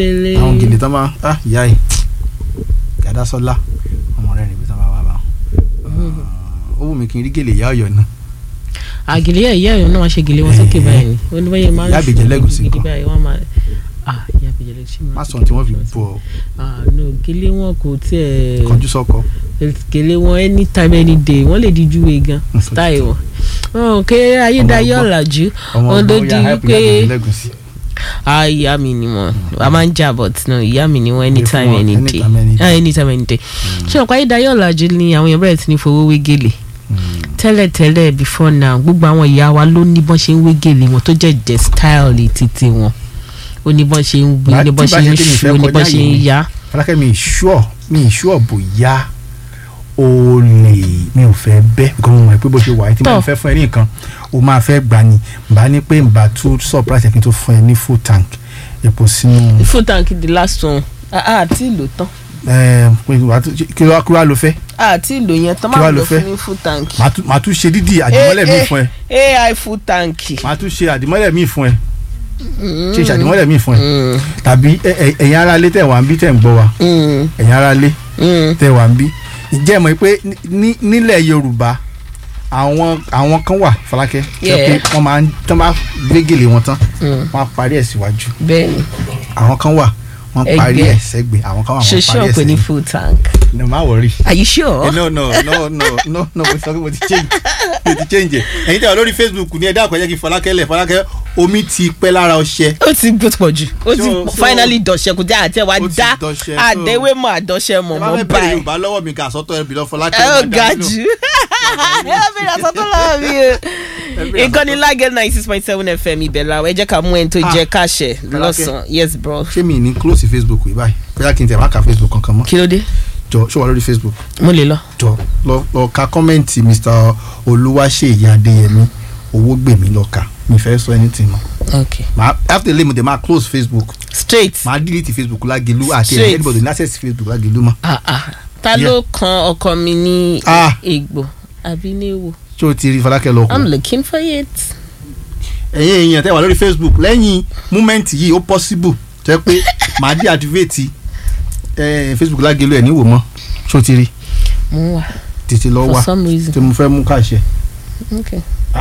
tẹ́lẹ̀. àwọn gèlè tán máa ah ìyá yìí gàdá sọlá ọmọ rẹ níbi tán bá wà bá ó wù mí kí n rí gèlè ìyá ọ̀yọ́ náà àgèlè yà ìyá ìyá náà wá ṣe gèlè wọn sókè báyìí ni ó ní báyìí máa ń Ìyá Àbèjẹ́ Lẹ́gùṣì gidi nǹkan. báyìí wọ́n máa ah ìyá àbèjẹ́ lẹ́gùṣì máa má sọ ohun tí wọ́n fi bọ̀ ọ́ ah no gèlè wọn kò tiẹ̀ kọjú sọ́kọ gèlè wọn anytime any day wọ́n lè di júwe gan style wọn wọn kò ayédáyé ọgbọ́n. ọ̀làjú ọmọ wọn ló ọgbọ́n di ya hype pé Ìyá Àbèjẹ́ Lẹ́gùṣì. ah ìyá mi ni wọn a máa ń jà but no ìyá mi ni wọn anytime wọn any day anytime, any day. ah anytime any day ṣé ọ̀pọ̀ ayédáyé ọ̀làjú ni àwọn èèyàn bẹ̀rẹ̀ sí ní fowó wé gèlè tẹ́lẹ̀tẹ́lẹ̀ before now gbogbo àwọn ìyá wa ló ní bọ́n ṣe ń wé gèlè wọn tó jẹ́ jẹ́ style títí wọn ó ní bọ́n ṣe ń wí Bá- ó ní tí bọ́n bá ṣe ń ṣe pé mi ṣu fẹ́ ó ní kọjá bọ́n ṣe ń yìí ni. yá. Fọlákẹ́ mi ìṣúọ̀ mi ìṣúọ̀ bóyá o lè mi ò fẹ́ bẹ́ because mo mọ̀ pé bó ṣe wà á tí mo Tọ́. fẹ́ fún ẹ ní nǹkan o máa fẹ́ gbà ní bá ní pé nbà tún surprise ẹ̀ kí n tó fún ẹ ní full tank epo sínú full tank the last one àti ìlò tán ẹ pé wà á tún- kí wàá kí wàá lo fẹ́ àti ìlò yẹn tán Kí máa wàá lọ lo fẹ́? fún ní full tank. màá tún- màá tún ṣe dídì àdìmọ́lẹ̀ mi fún ẹ ai full tank. màá tún ṣe àdìmọ́lẹ̀ mi fún ẹ ṣe ìṣàdìmọ́lẹ̀ mi fún ẹ tàbí ẹ- ẹ- ẹ̀yin ará ilé tẹ̀ wá ń bí tẹ̀ ń gbọ́ wa ẹ̀yin ará ilé tẹ̀ wá ń bí ǹjẹ́ ẹ mọ̀ pé ní- nílẹ̀ Yorùbá àwọn àwọn kan wà Fọlákẹ́ jẹ́ pé Yeah. wọ́n máa ń tán bá gbé gèlè wọn tán wọ́n á parí ẹ̀ síwájú bẹ́ẹ̀ni àwọn kan wà wọ́n Ẹgbẹ́. parí ẹ̀ sẹ́gbẹ̀ àwọn kan wà wọ́n ṣoṣo parí ẹ̀ ọ̀pẹ ní sẹ́yìn full tank. no má wọrí. are you sure. no no no no no no mo ti sọ pé mo ti change mo ti change ẹ ẹ̀yin tẹ́ wà lórí Facebook ní ẹ̀dá àkọ́jẹ́ kí Fọlákẹ́ lẹ̀ Fọlákẹ́ omi ti pẹ́ lára ọṣẹ ó ti gbó pọ̀ jù ó ti So- so- finally dọ̀ṣẹ́ kò jẹ́ àti ẹ̀ wá Ó ti dá dọ̀ṣẹ́, so- àdéwé mọ́ àdọ́ṣẹ́ mọ́ ẹ bá mọ́ fẹ́ bẹ̀rẹ̀ báyìí. Yorùbá lọ́wọ́ mi kà sọ́tọ̀ ẹ̀ bìlọ́ Fọlákẹ́ ẹ ó máa ga dá nínú. jù ẹ ó bẹ̀rẹ̀ àsọtún lọ́wọ́ mi o. ìkànnì lágẹ̀ ninety six point seven fm ibẹ̀ la ẹ jẹ́ ká mú ẹni tó Ah. jẹ káṣẹ lọ́sàn-án yes bro. ṣé mi ní close Facebook yìí báyìí bóyá kí n tẹ̀ má ka Facebook kankan mọ́ kí ló dé jọ ṣé wà lórí Facebook mo lè lọ. jọ lọ lọ ka kọ́mẹ́ǹtì Mr Olúwaṣeyì Adéyẹmí owó gbèmí lọ kà mi fẹ́ sọ anything mọ́ ok màá after lè mo dé máa close Facebook straight. màá delete Facebook Lágelú àti Straight. anybody ní access Facebook Lágelú mọ́ ah ah ta Yeah. ló kan ọkọ mi ní Ah. egbò àbí ní ewo ṣé o ti rí Fọlákẹ́ lọ kù. i'm looking for it. ẹ̀yin èèyàn tẹ́ wà lórí facebook lẹ́yìn múmẹ́ǹtì yìí ó possible tẹ́ pé màá deactivate eh, facebook Lágelú ẹ̀ níwò mọ́ ṣó ti rí mo wà tètè lọ for wá some reason tí mo fẹ́ mú káṣẹ. okay.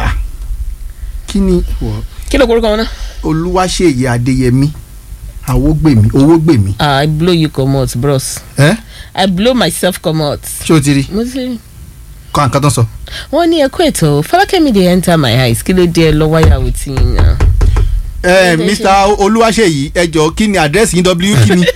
kí ni wọ- kí ló korúkọ wọn náà. Olúwaṣeyì Adéyẹmí àwògbèmí owógbèmí ah i blow you comot bros ẹ i blow myself comot. ṣé o ti rí mo ti kọ́ àǹkan tán sọ. wọ́n ní ẹ̀kọ́ ètò fọlákẹ́mi dey enter my eyes kí ló dé ẹ lọ́wọ́ yàwó tí yín yan. ẹ Ẹ jẹ́ mr Olúwaṣeyì ẹ jọ̀ọ́ kí ni àdírẹ́sì yín w kí ni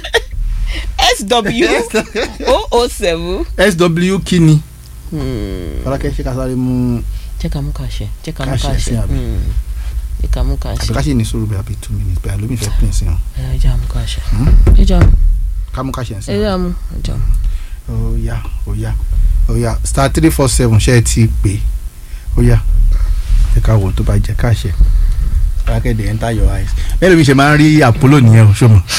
sw o o seven. sw kí ni. Fọlákẹ́ ṣe ká sáré mú jẹ́ ká mú kàṣẹ jẹ́ ká mú Káṣẹ kàṣẹ sí àbí? Hmm. jẹ́ ká mú àbí kàṣẹ ká ṣe ní sùúrù bí i two minutes bẹ́ẹ̀ lómi fẹ́ pín sí wọn. ẹ jẹ́ àmú kàṣẹ Hmm? ẹ jẹ́ àmú ká mú káṣẹ sí ẹ wọn. jẹ́ àmú ẹ jẹ́ àmú. oya oya oya star three four seven ṣe é ti pè oya ẹ ká wo tó bá jẹ káṣẹ akéde enter your eyes bẹ́ẹ̀ lómi ṣe máa ń rí àpólò nìyẹn o ṣọmọ